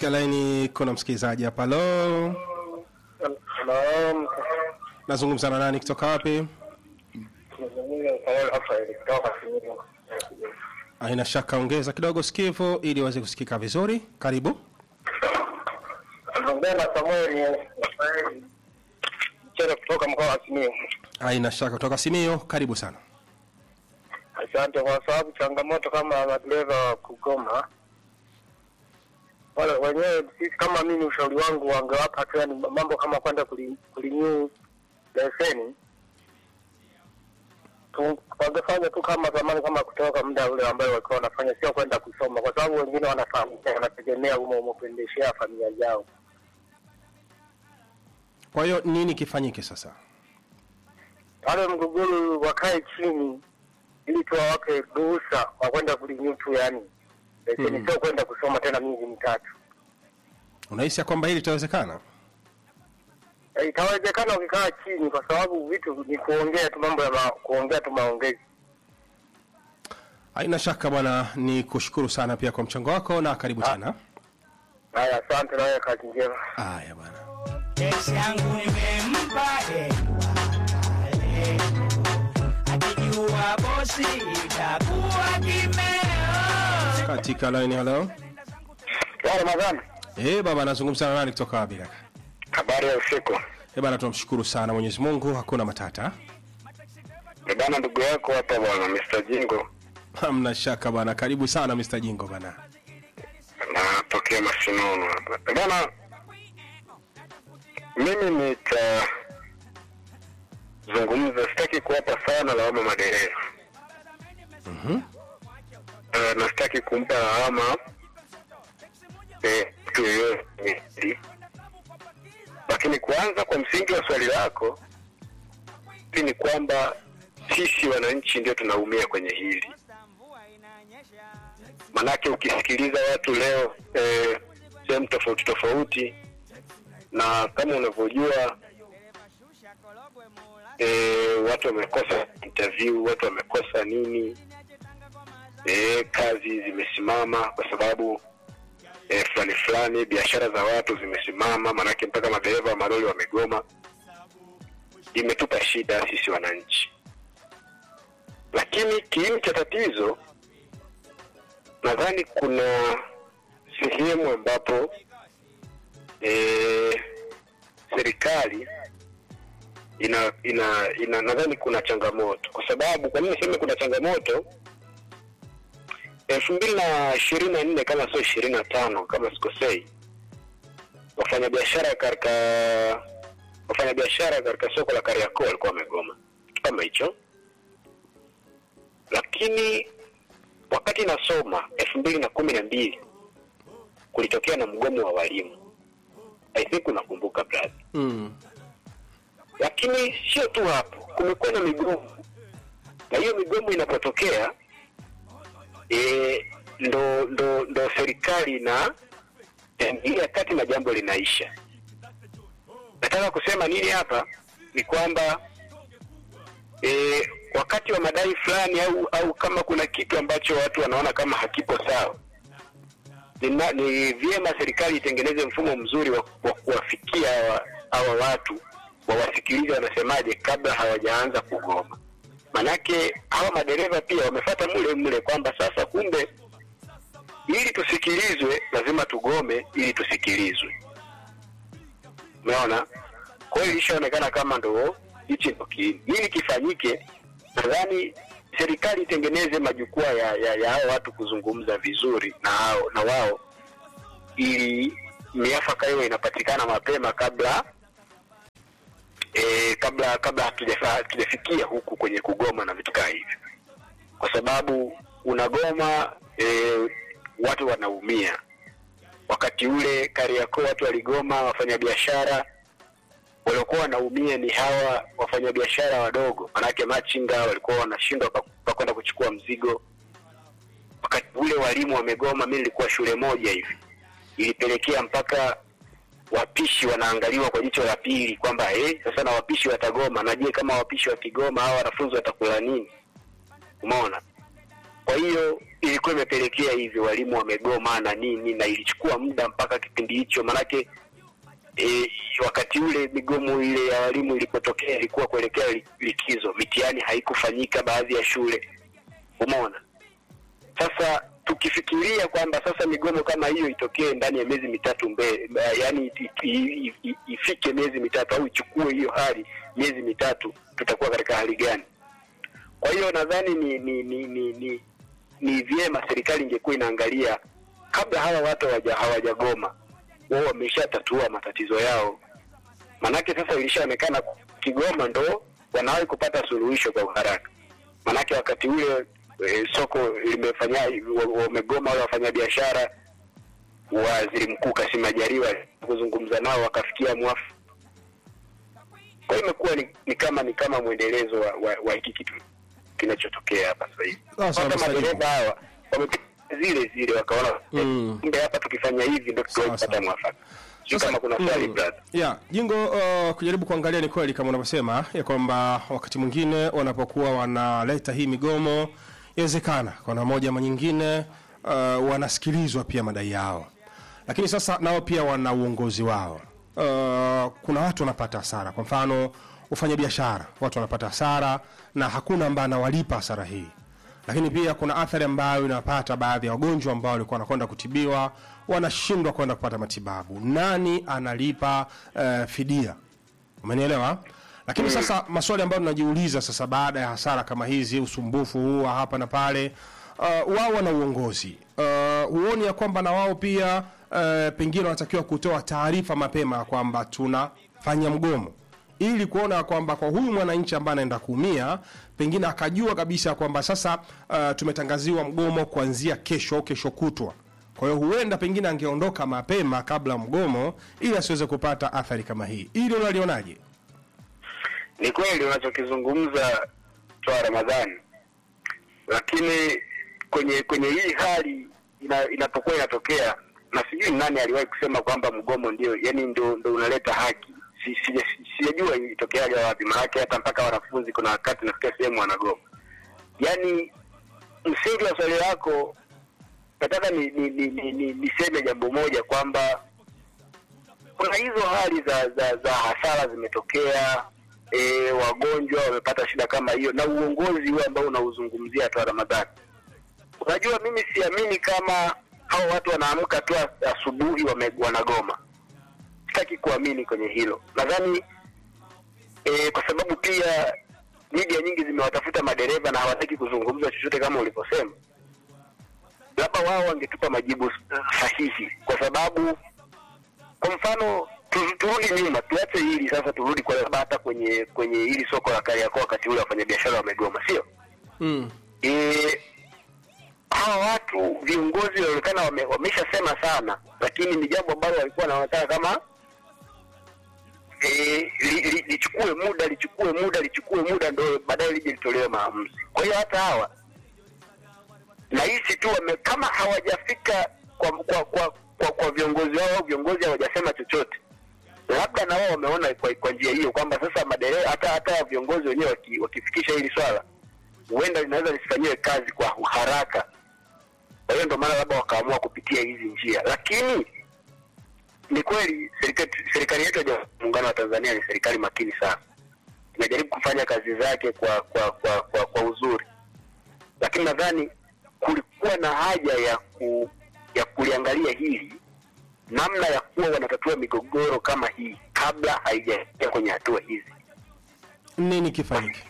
katika laini kuna msikilizaji hapa lo Naam, nazungumza na nani kutoka wapi tunazungumza Msael Rafael kutoka Simiyu. aina shaka ongeza kidogo sikivu ili uweze kusikika vizuri karibu Naongea na Samuel Rafael Mchere kutoka mkoa wa Simiyu. aina shaka kutoka simio karibu sana Asante kwa sababu changamoto kama madereva wa kugoma wale wenyewe, sisi kama mimi, ushauri wangu wangewapa tu, yani mambo kama kwenda kuli- kulinyu leseni tu- wangefanya tu kama zamani, kama kutoka muda ule ambayo walikuwa wanafanya, sio kwenda kusoma, kwa sababu wengine wanafahamu wanategemea humo humo kuendeshea familia zao. kwa hiyo nini kifanyike sasa wale mgogoro wakae chini ili tuwawape ruhusa wa kwenda kulinyu tu, yani leseni, Mm. sio kwenda kusoma tena miezi mitatu. unahisi ya kwamba hili litawezekana Eh, itawezekana ukikaa chini, kwa sababu vitu ni kuongea tu, mambo ya ma, kuongea tu maongezi. haina shaka bwana ni kushukuru sana pia kwa mchango wako na karibu tena Haya, asante na wewe, kazi njema. haya bwana Kesi yangu nimempa eh, akijua bosi itakuwa kimeo. katika laini halo Ya Ramadhani, eh baba nazungumza na nani kutoka wapi kaka habari ya usiku. eh bana tunamshukuru sana mwenyezi mungu hakuna matata Ni bana ndugu yako hapa bwana Mr. Jingo, hamna shaka bana karibu sana Mr. jingo bana natokea Masinono hapa. Eh, Bana, mimi nitazungumza, sitaki kuwapa sana lawama madereva Mhm. Eh, na sitaki kumpa lawama eh, mtu yeyote, lakini kuanza kwa msingi wa swali lako hili ni kwamba sisi wananchi ndio tunaumia kwenye hili. Manake ukisikiliza watu leo eh, sehemu tofauti tofauti, na kama unavyojua eh, watu wamekosa interview, watu wamekosa nini eh, kazi zimesimama kwa sababu eh, fulani fulani, biashara za watu zimesimama, maanake mpaka madereva wa malori wamegoma. Imetupa shida sisi wananchi, lakini kiini cha tatizo nadhani kuna sehemu ambapo eh, serikali ina ina, ina nadhani kuna changamoto, kwa sababu kwa nini niseme kuna changamoto elfu mbili na ishirini na nne kama sio ishirini na tano kama sikosei, wafanyabiashara katika wafanyabiashara katika soko la Kariakoo walikuwa wamegoma kitu kama hicho, lakini wakati nasoma elfu mbili na kumi na mbili kulitokea na mgomo wa walimu. I think unakumbuka brother. mm. Lakini sio tu hapo, kumekuwa na migomo, na hiyo migomo inapotokea e, ndo ndo ndo serikali na ingilia kati na jambo linaisha. Nataka kusema nini hapa ni kwamba e, wakati wa madai fulani au au kama kuna kitu ambacho watu wanaona kama hakipo sawa, ni, na- ni vyema serikali itengeneze mfumo mzuri wa, wa kuwafikia hawa, hawa watu wawasikilize wanasemaje kabla hawajaanza kugoma. Manake hawa madereva pia wamefata mule mule kwamba sasa kumbe ili tusikilizwe lazima tugome ili tusikilizwe. Umeona? Kwa hiyo ilishaonekana kama ndo hichi ndo kiini. Nini kifanyike? Nadhani serikali itengeneze majukwaa ya, ya, ya hao watu kuzungumza vizuri na hao na wao ili miafaka hiyo inapatikana mapema kabla e, kabla kabla hatujafa- hatujafikia huku kwenye kugoma na vitu kama hivyo, kwa sababu unagoma e, watu wanaumia. Wakati ule Kariakoo watu waligoma, wafanyabiashara waliokuwa wanaumia ni hawa wafanyabiashara wadogo, manake machinga walikuwa wanashindwa pa pa kwenda kuchukua mzigo. Wakati ule walimu wamegoma, mi nilikuwa shule moja hivi, ilipelekea mpaka wapishi wanaangaliwa kwa jicho la pili kwamba eh, sasa na wapishi watagoma, na je, kama wapishi wakigoma hawa wanafunzi watakula nini? Umeona? Kwa hiyo ilikuwa imepelekea hivyo walimu wamegoma na nini, na ilichukua muda mpaka kipindi hicho, manake e, wakati ule migomo ile ya walimu ilipotokea ilikuwa kuelekea li- likizo, mitihani haikufanyika baadhi ya shule, umeona. Sasa tukifikiria kwamba sasa migomo kama hiyo itokee ndani ya miezi mitatu mbele, yani ifike miezi mitatu au ichukue hiyo hali miezi mitatu, tutakuwa katika hali gani? Kwa hiyo nadhani ni ni ni ni, ni, ni vyema serikali ingekuwa inaangalia kabla hawa watu hawaja- hawajagoma, wao wameshatatua matatizo yao. Manake sasa ilishaonekana Kigoma ndo wanawahi kupata suluhisho kwa haraka. Manake wakati ule e, soko limefanya wa- wamegoma wale wafanyabiashara, waziri mkuu Kassim Majaliwa kuzungumza nao wakafikia mwafaka. Kwa hiyo imekuwa ni, ni kama ni kama mwendelezo wa, wa, wa hiki kitu kinachotokea hapa sasa hivi. Sawa, sawa, Hata Mr. madereva hawa wamepita zile zile wakaona Mm. kumbe hapa tukifanya hivi ndo Sawa, tutapata sawa. mwafaka. Sio Sasa- kama kuna swali mm, brother. yeah, jingo uh, kujaribu kuangalia ni kweli kama unavyosema ya kwamba wakati mwingine wanapokuwa wanaleta hii migomo inawezekana kwa namna moja ama nyingine uh, wanasikilizwa pia madai yao lakini sasa nao pia wana uongozi wao uh, kuna watu wanapata hasara kwa mfano ufanya biashara watu wanapata hasara na hakuna ambaye anawalipa hasara hii lakini pia kuna athari ambayo inapata baadhi ya wagonjwa ambao walikuwa wanakwenda kutibiwa wanashindwa kwenda kupata matibabu nani analipa uh, fidia umenielewa lakini sasa maswali ambayo tunajiuliza sasa baada ya hasara kama hizi usumbufu huu wa hapa na pale uh, wao wana uongozi uh, huoni ya kwamba na wao pia uh, pengine wanatakiwa kutoa taarifa mapema ya kwamba tunafanya mgomo ili kuona kwamba kwa huyu mwananchi ambaye anaenda kuumia pengine akajua kabisa kwamba sasa uh, tumetangaziwa mgomo kuanzia kesho au kesho kutwa kwa hiyo huenda pengine angeondoka mapema kabla mgomo ili asiweze kupata athari kama hii ili unalionaje Ni kweli unachokizungumza toa Ramadhani, lakini kwenye kwenye hii hali ina, inapokuwa inatokea, na sijui nani aliwahi kusema kwamba mgomo ndio yani ndio, ndio unaleta haki. Si- sija- Sijajua ilitokeaje wapi, maanake hata mpaka wanafunzi kuna wakati nafikia sehemu wanagoma. Yani msingi wa swali lako nataka ni, ni, ni, ni, ni, niseme jambo moja kwamba kuna hizo hali za za, za hasara zimetokea e, wagonjwa wamepata shida kama hiyo na uongozi huo ambao unauzungumzia tu Ramadhani. Unajua, mimi siamini kama hao watu wanaamka tu as- asubuhi wame- wanagoma. Sitaki kuamini kwenye hilo. Nadhani e, kwa sababu pia media nyingi zimewatafuta madereva na hawataki kuzungumza chochote kama ulivyosema, labda wao wangetupa majibu s- sahihi, kwa sababu kwa mfano tu- turudi nyuma, tuache hili sasa, turudi kwa labda hata kwenye kwenye hili soko la Kariakoo wakati ule wafanyabiashara wamegoma, sio mm. e, hawa watu viongozi wanaonekana wame, wameshasema sana, lakini ni jambo ambalo walikuwa wanaonekana kama e, li, li, lichukue muda lichukue muda lichukue muda, ndo baadaye lije litolewe maamuzi. Kwa hiyo hata hawa nahisi tu wame, kama hawajafika kwa kwa, kwa, kwa, kwa viongozi wao au viongozi hawajasema chochote, labda na wao wameona kwa, kwa njia hiyo kwamba sasa madereva hata hata viongozi wenyewe waki, wakifikisha hili swala huenda linaweza lisifanyiwe kazi kwa haraka. Kwa hiyo ndio maana labda wakaamua kupitia hizi njia, lakini ni kweli serikali serikali yetu ya Jamhuri ya Muungano wa Tanzania ni serikali makini sana, inajaribu kufanya kazi zake kwa kwa kwa, kwa, kwa uzuri, lakini nadhani kulikuwa na haja ya ku, ya kuliangalia hili namna ya kuwa wanatatua migogoro kama hii kabla haijafikia kwenye hatua hizi. nini kifanyike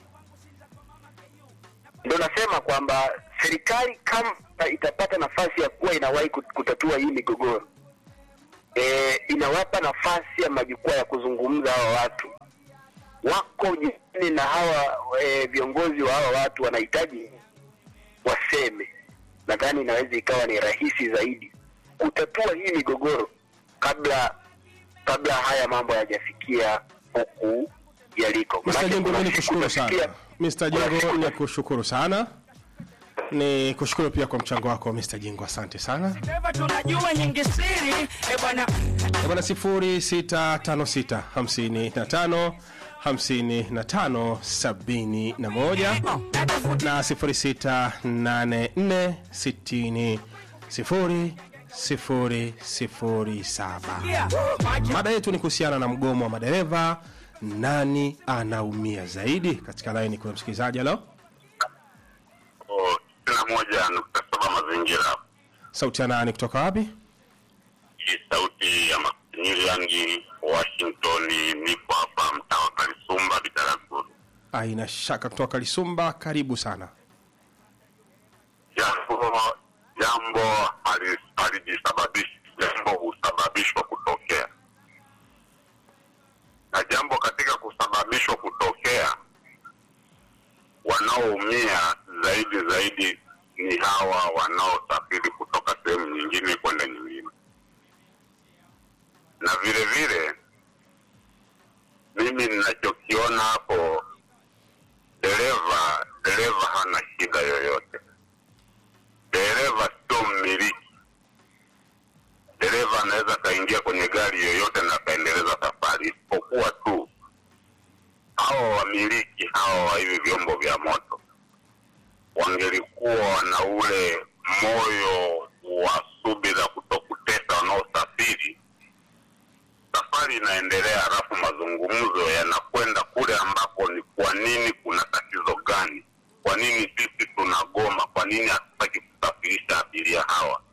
Ndio nasema kwamba serikali kama itapata nafasi ya kuwa inawahi kut- kutatua hii migogoro e, inawapa nafasi ya majukwaa ya kuzungumza hawa watu wako jirani na hawa e, viongozi wa hawa watu wanahitaji waseme, nadhani inaweza ikawa ni rahisi zaidi kutatua hii migogoro kabla kabla haya mambo hayajafikia huku yaliko. Mr. Maanake Jengo, kuna mi siku nikushukuru sana. utafikia- Mr. kuna Jengo, siku ni kushukuru sana. Ni kushukuru pia kwa mchango wako Mr. Jengo, asante sana. Dereva tunajua nyingi siri eh bwana Eh, Bwana sifuri sita tano sita hamsini na tano 55 71 na 0684 60 0 007. Mada yetu ni kuhusiana na mgomo wa madereva. Nani anaumia zaidi? Katika laini kuna msikilizaji. Halo, sitini na moja nukta saba mazingira. sauti ya nani kutoka wapi? Hii sauti ya Nyiriangi, Washington. Niko hapa mtaa wa Kalisumba, Bitaraguru. Aina shaka kutoka Lisumba, karibu sana. Jambo jambo hali- halijisababishi, jambo husababishwa kutokea, na jambo katika kusababishwa kutokea, wanaoumia zaidi zaidi ni hawa wanaosafiri kutoka sehemu nyingine kwenda nyingine, na vile vile mimi ninachokiona hapo, dereva dereva hana shida yoyote dereva sio mmiliki. Dereva anaweza akaingia kwenye gari yoyote na akaendeleza safari, isipokuwa tu hawa wamiliki hawa wa hivi vyombo vya moto wangelikuwa na ule moyo wa subira, kutokutesa wanaosafiri. Safari inaendelea, halafu mazungumzo yanakwenda kule ambako ni kwa nini, kuna tatizo gani, kwa nini sisi tunagoma, kwa nini hatutaki kusafirisha abiria hawa.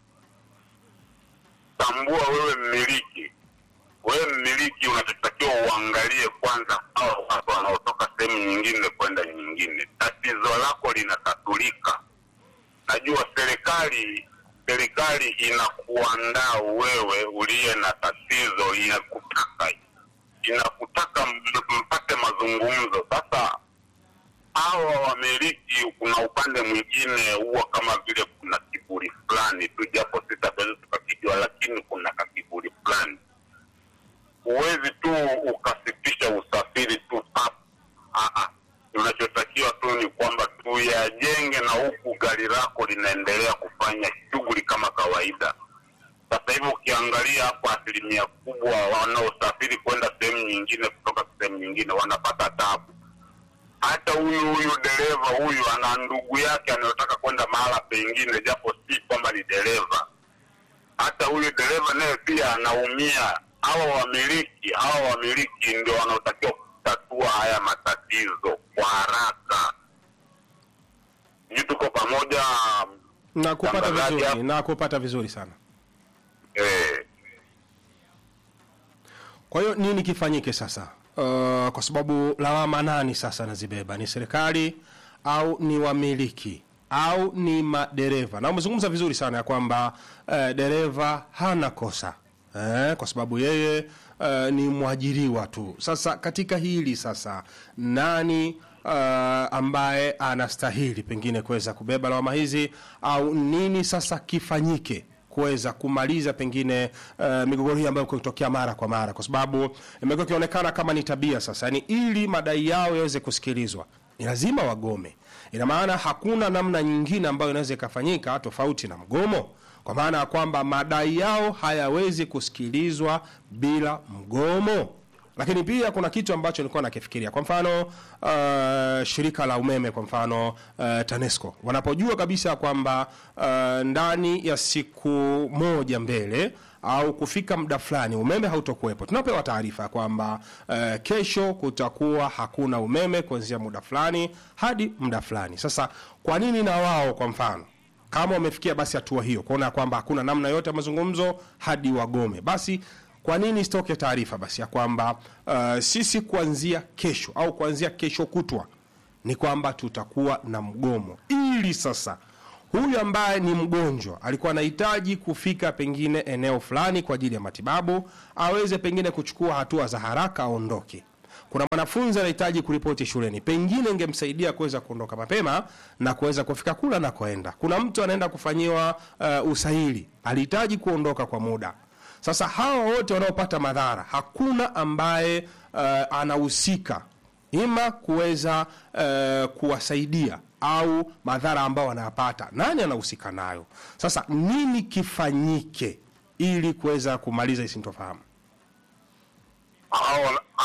Tambua wewe mmiliki, wewe mmiliki, unachotakiwa uangalie kwanza hawa watu wanaotoka sehemu nyingine kwenda nyingine, tatizo lako linatatulika. Najua serikali serikali inakuandaa wewe uliye na tatizo, inakutaka inakutaka m- mpate mazungumzo. Sasa hawa wamiliki, kuna upande mwingine huwa kama vile kuna kiburi fulani tu, japo sitaweza tukakijua, lakini kuna kakiburi fulani. Huwezi tu ukasitisha usafiri tu pap. Ah, ah. Unachotakiwa tu ni kwamba tuyajenge, na huku gari lako linaendelea kufanya shughuli kama kawaida. Sasa hivi ukiangalia hapo, asilimia kubwa wanaosafiri kwenda sehemu nyingine kutoka sehemu nyingine wanapata tabu hata huyu huyu dereva huyu ana ndugu yake anayotaka kwenda mahala pengine, japo si kwamba ni dereva. Hata huyu dereva naye pia anaumia. Hawa wamiliki hawa wamiliki ndio wanaotakiwa kutatua haya matatizo kwa haraka. Sijui tuko pamoja Na kupata Tangazaji vizuri, hapo. na kupata vizuri sana. eh, Kwa hiyo nini kifanyike sasa? Uh, kwa sababu lawama nani sasa anazibeba? Ni serikali au ni wamiliki au ni madereva? Na umezungumza vizuri sana ya kwamba uh, dereva hana kosa eh, kwa sababu yeye uh, ni mwajiriwa tu. Sasa katika hili sasa nani uh, ambaye anastahili pengine kuweza kubeba lawama hizi au nini sasa kifanyike kuweza kumaliza pengine uh, migogoro hii ambayo kutokea mara kwa mara, kwa sababu imekuwa ikionekana kama ni tabia sasa. Yani, ili madai yao yaweze kusikilizwa ni lazima wagome. Ina maana hakuna namna nyingine ambayo inaweza ikafanyika tofauti na mgomo, kwa maana ya kwamba madai yao hayawezi kusikilizwa bila mgomo lakini pia kuna kitu ambacho nilikuwa nakifikiria kwa mfano uh, shirika la umeme kwa mfano uh, TANESCO wanapojua kabisa kwamba uh, ndani ya siku moja mbele au kufika muda fulani umeme hautokuwepo, tunapewa taarifa ya kwamba uh, kesho kutakuwa hakuna umeme kuanzia muda fulani hadi muda fulani. Sasa kwa nini na wao kwa mfano kama wamefikia basi hatua hiyo kuona kwamba hakuna namna yote ya mazungumzo hadi wagome, basi kwa nini isitoke taarifa basi ya kwamba uh, sisi kuanzia kesho au kuanzia kesho kutwa ni kwamba tutakuwa na mgomo, ili sasa huyu ambaye ni mgonjwa alikuwa anahitaji kufika pengine eneo fulani kwa ajili ya matibabu aweze pengine kuchukua hatua za haraka aondoke. Kuna mwanafunzi anahitaji kuripoti shuleni, pengine ingemsaidia kuweza kuondoka mapema na kuweza kufika kula anakoenda. Kuna mtu anaenda kufanyiwa uh, usaili, alihitaji kuondoka kwa muda. Sasa hawa wote wanaopata madhara, hakuna ambaye uh, anahusika ima kuweza uh, kuwasaidia au madhara ambao wanayapata, nani anahusika nayo? Sasa nini kifanyike ili kuweza kumaliza hii sintofahamu? hao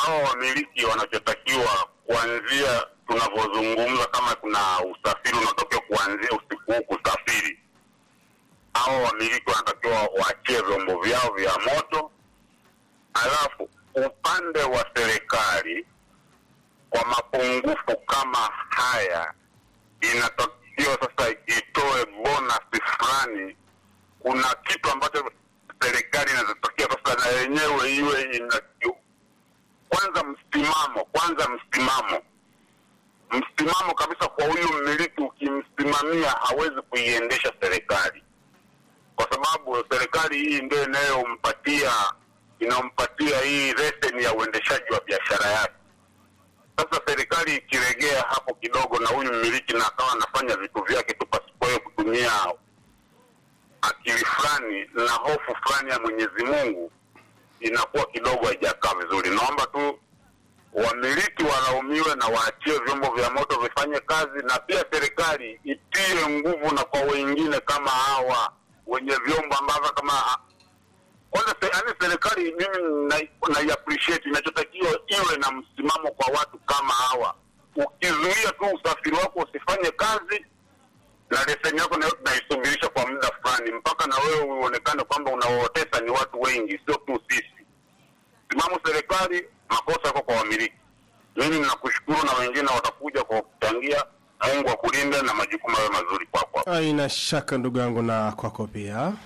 hawa wamiliki wanachotakiwa kuanzia tunavyozungumza, kama kuna usafiri unatokea kuanzia usiku huu kusafiri, hawa wamiliki wanatakiwa waachie vyombo vyao vya moto. Alafu upande wa serikali kwa mapungufu kama haya, inatakiwa sasa itoe bonus fulani. Kuna kitu ambacho serikali inatakiwa sasa na yenyewe iwe ina kwanza msimamo, kwanza msimamo, msimamo kabisa kwa huyu mmiliki. Ukimsimamia hawezi kuiendesha serikali, kwa sababu serikali hii ndio inayompatia inampatia hii leseni ya uendeshaji wa biashara yake. Sasa serikali ikiregea hapo kidogo, na huyu mmiliki na akawa anafanya vitu vyake tu pasipo yeye kutumia akili fulani na hofu fulani ya Mwenyezi Mungu, inakuwa kidogo haijakaa vizuri. Naomba tu wamiliki walaumiwe na waachie vyombo vya moto vifanye kazi, na pia serikali itie nguvu na kwa wengine kama hawa wenye vyombo ambavyo kama kwanza, se- yaani serikali mimi na- na appreciate, inachotakiwa iwe na msimamo kwa watu kama hawa. Ukizuia tu usafiri wako usifanye kazi na leseni yako nayo tunaisubirisha kwa muda fulani, mpaka na wewe uonekane kwamba unaotesa ni watu wengi, sio tu sisi. Simamo serikali, makosa yako kwa wamiliki. Mimi ninakushukuru na wengine watakuja kwa kuchangia. Na Mungu akulinde na majukumu yawe mazuri kwako. Haina shaka ndugu yangu na kwako pia.